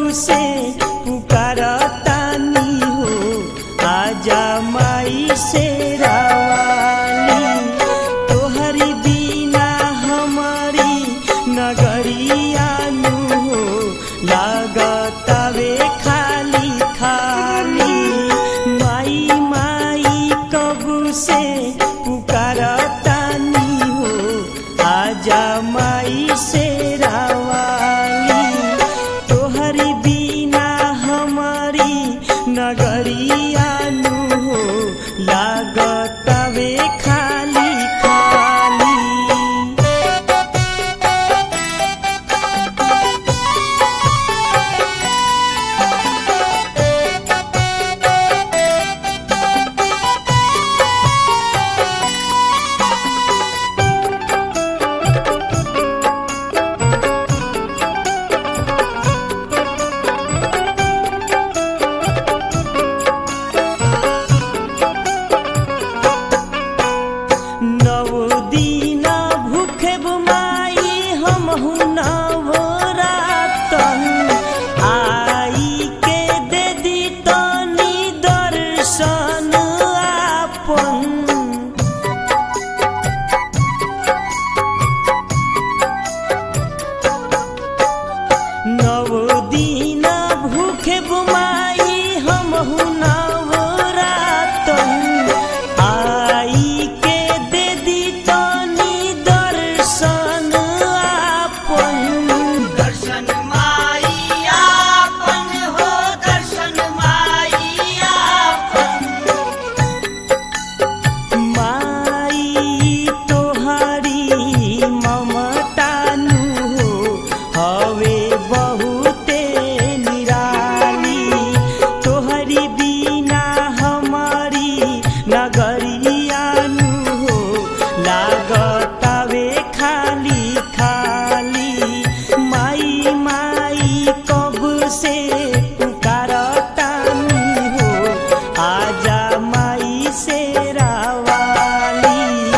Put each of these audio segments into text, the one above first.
से पुकारतानी हो आजा माई से रावाली तोहरी बिना हमारी नगरिया नु हो लागतावे खाली खाली माई माई कब से पुकारतानी हो आजा माई से रावाली तोहरी बिना हमारी नगरिया नु हो लागतावे खाली खाली नव दीना भूखे बुमाई हमहु नवरातन आई के दे दी तनी दर्शन आपन नव दीना भूखे बुमाई हमहु नवरातन आई के दे दी तनी दर्शन आपन दर्शन माई आपन हो दर्शन माई आपन माई तोहरी ममता नु हो हवे बहुते निराली तोहरी बिना हमारी नगरिया नु हो लागतावे खाली खाली माई माई कब से पुकारतानी हो आजा माई से रावाली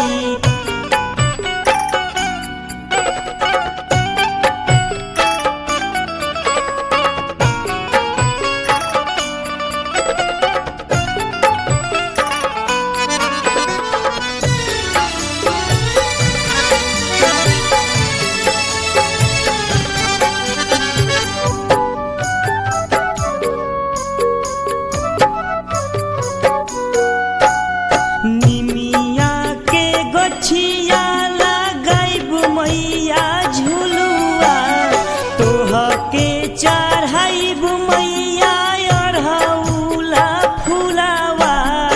निमिया के गछिया लगाइब मैया झुलुआ तोह के चढ़ाइब मैया अढ़ौला फुलावा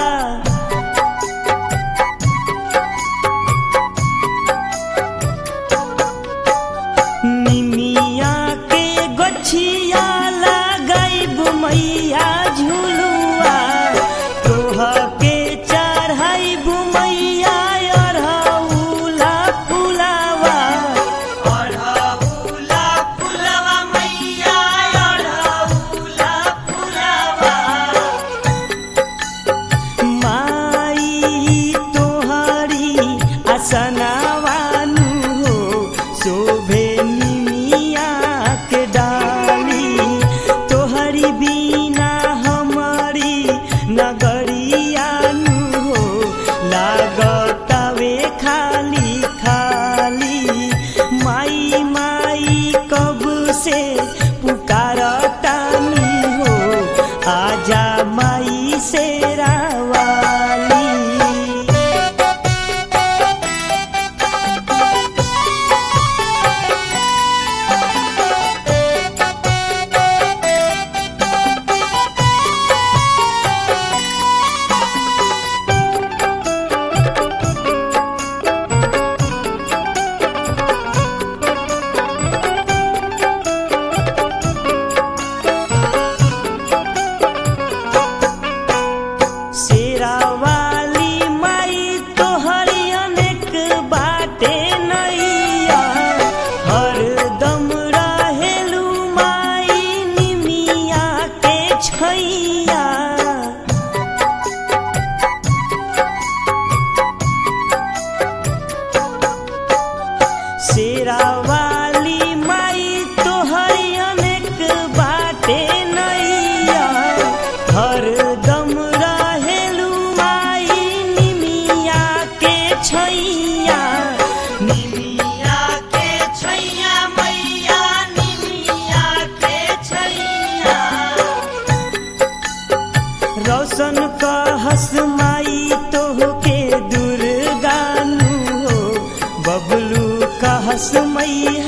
निमिया के गछिया लगाइब मैया झुलुआ तोह के चढ़ाइब मैया अढ़ौला फुलावा अढ़ौला फुलवा मैया अढ़ौला फुलवा माई तोहरी असनावानु हो शोभे निमिया के डाली तोहरी बिना बाटे नैया हरदम रहेलू माई निमिया के छैया निमिया के छैया मैया निमिया के छैया रोशन कहस माई तोहके दुर्गानु हो बबलू कहस मैया